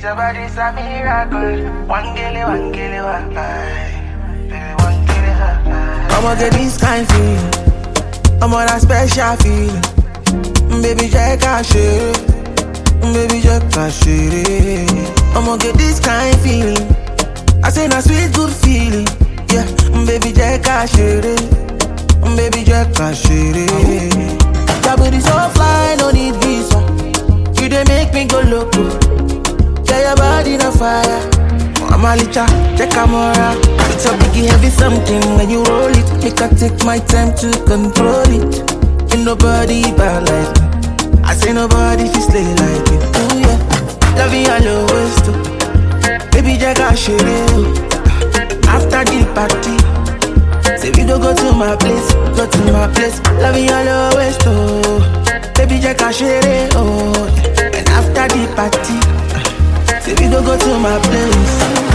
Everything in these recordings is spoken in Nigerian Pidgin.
your body's a miracle. One gilly, one gilly, one Baby, one gilly, one I'ma get this kind feeling. I'm on a special feeling. Baby, check out shit. Baby, check out shit. I'ma get this kind feeling. I say na sweet good feeling. Yeah, baby, check out shit. Baby, check out shit. Your booty so fly, no need visa. You dey make me go loco. Yeah, your body na fire. I'm a licha, check camera. It's a biggie heavy something when you roll it. Make I take my time to control it. Ain't nobody bad like me. I say nobody fi slay like me. Ooh yeah, love you all always too. Baby, check out shit. After the party, say we go go to my place, go to my place. Love you all always too. Baby, check out shit. Oh, yeah. and after the party. Say we go go to my place.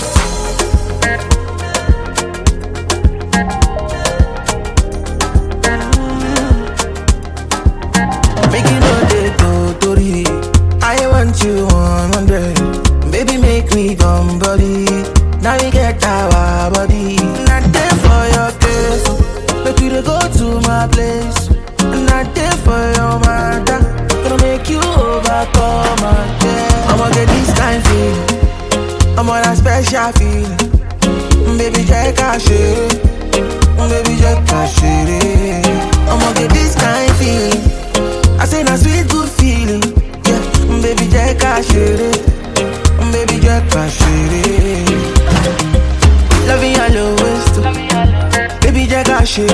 Make you know they go Tori. I want you 100. Baby, make me come body. Now you get our body. Not there for your case. Make you dey go to my place. Not there for your matter. Gonna make you overcome my day. I'ma get this kind feeling. I'm on a special feeling. Baby, check out shit. Baby, check out shit. I'ma get this kind feeling. I say na sweet good feeling. Yeah, baby, check out shit. Baby, check out shit. Loving all always too. Baby, check out shit.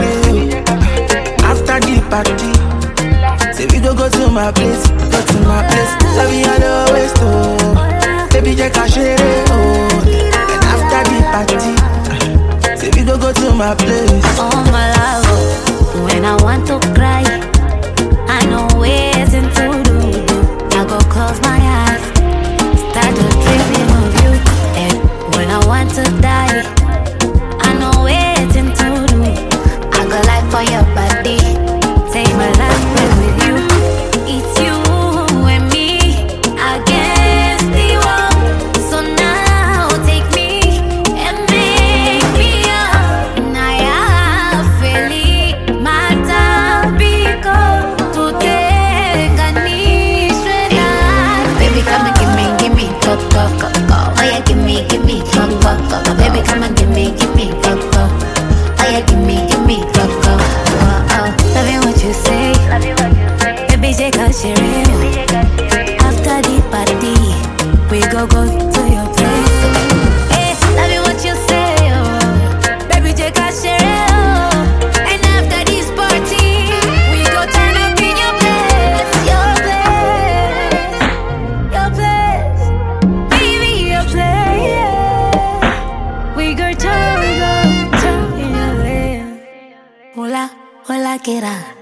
After the party, say we go go to my place, go to my place. Loving all always too. Baby, check out shit. Oh, and after the party, say we go go to my place. Oh my love, when I want to cry, I know ways to do. I go close my eyes, start to dreaming of you. And when I want to die, I know ways to do. I go like for your body, take my life away with you. It's you and me against the world. So now take me and make me up. Naya feli matapiko tutenganishwe na Baby come and give me, give me go go go go. Oh yeah, give me, give me go go go go. Baby come and give me, give me go go. Oh yeah, give me, give me go go. Oh oh, loving what you say. Baby take a share. After the party, we go go to your place. Hey, loving what you say, oh. Baby, take a share, oh. And after this party, we go turn up in your place, your place, your place, baby, your place. yeah. We go turn, we go turn in your place. Hola, hola, que era.